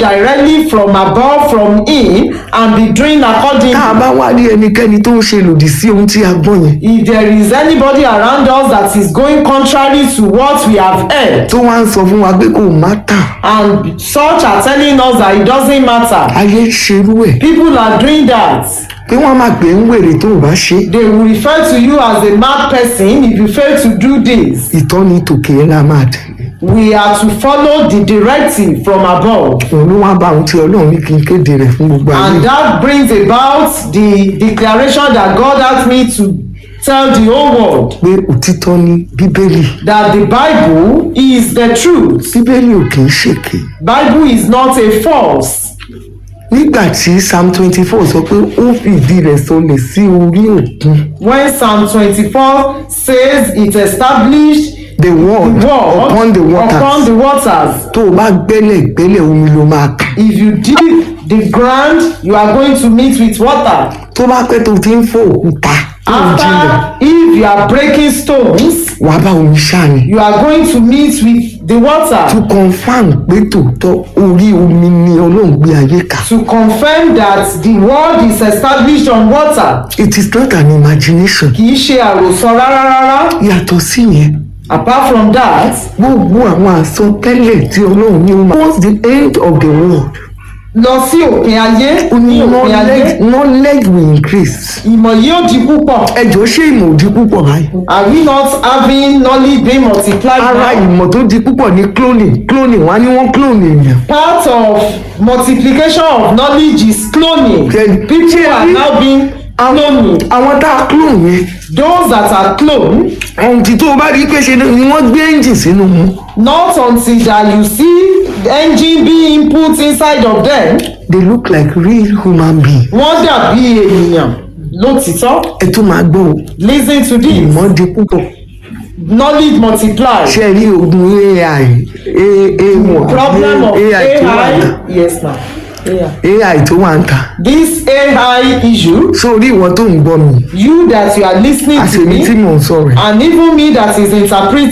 directly from above from him and be doing according tá a bá wá rí ẹnikẹ́ni tó ń ṣe lòdì sí ohun tí a gbọ́ yẹn if there is anybody around us that is going contrary to what we have heard tó wá ń sọ fún wa pé kò má tà and such are telling us that it doesn't matter ayé ń ṣerú ẹ̀ people are doing that pé wọ́n máa pè ń wèrè tó o bá ṣe they will refer to you as a mad person if you fail to do this ìtọ́ni tòkè ẹ̀ la máa tẹ̀lé we are to follow the directive from above òun ló wá bá ohun tí ọlọ́run ní kí n kéde rẹ̀ fún gbogbo ayé and that brings about the declaration that God asked me to tell the whole world pé òtítọ́ ní bíbélì that the Bible is the truth. bíbélì ò kì í ṣèké Bible is not a false. nígbà tí psalm twenty four sọ pé ó fìdí rẹ̀ sọlẹ̀ sí orí òkun When Psalm 24 says it established the word war upon the upon waters the waters. tó o bá gbẹ́lẹ̀ gbẹ́lẹ̀ omi ló máa kàn If you dig the ground, you are going to meet with water. tó bá pẹ́ tó ti ń fò òkúta tó ń jinlẹ̀ After, if you are breaking stones, wàá bá omi ṣáni you are going to meet with the to water confam pé tòótọ́ orí omi ni ọlọ́run gbé ayé kà to confirm that the world is established on water. it is not an imagination Kì í ṣe àròsọ rárá rárá. yàtọ̀ sí yẹn Apart from that, gbogbo àwọn àsọtẹ́lẹ̀ tí ọlọ́run ní o máa towards the end of the world lọ sí òpin ayé ó ní ní òpin ayé knowledge knowledge will increase ìmọ̀ yóò di púpọ̀. ẹjọ́ ṣé ìmọ̀ ò di púpọ̀ báyìí Are we not having knowledge being multiplied ara now? ìmọ̀ tó di púpọ̀ ní cloning cloning wá ní wọ́n clone èèyàn Part of multiplication of knowledge is cloning. Then- People are now being cloning. àwọn tá a clone yẹn Those that are cloned, ohun tí tó o bá rí pé ṣe ni wọ́n gbé engine sínú mu not until that you see the engine being input inside of them, they look like real human being wọ́n dàbí ènìyàn lótìtọ́. ẹ tún máa gbọ́ o Listen to this. ìmọ̀ di púpọ̀ Knowledge multiplied. ṣe rí ogun ai a a Problem of ai tó wà ń ta AI. Yes, ma'am. AI. ai tó wà ń ta This AI issue, sórí ìwọ tó ń gbọ́ mi you that you are listening to àṣèmi tí me, mò ń sọ̀rọ̀ ẹ̀ and even me that is interpreting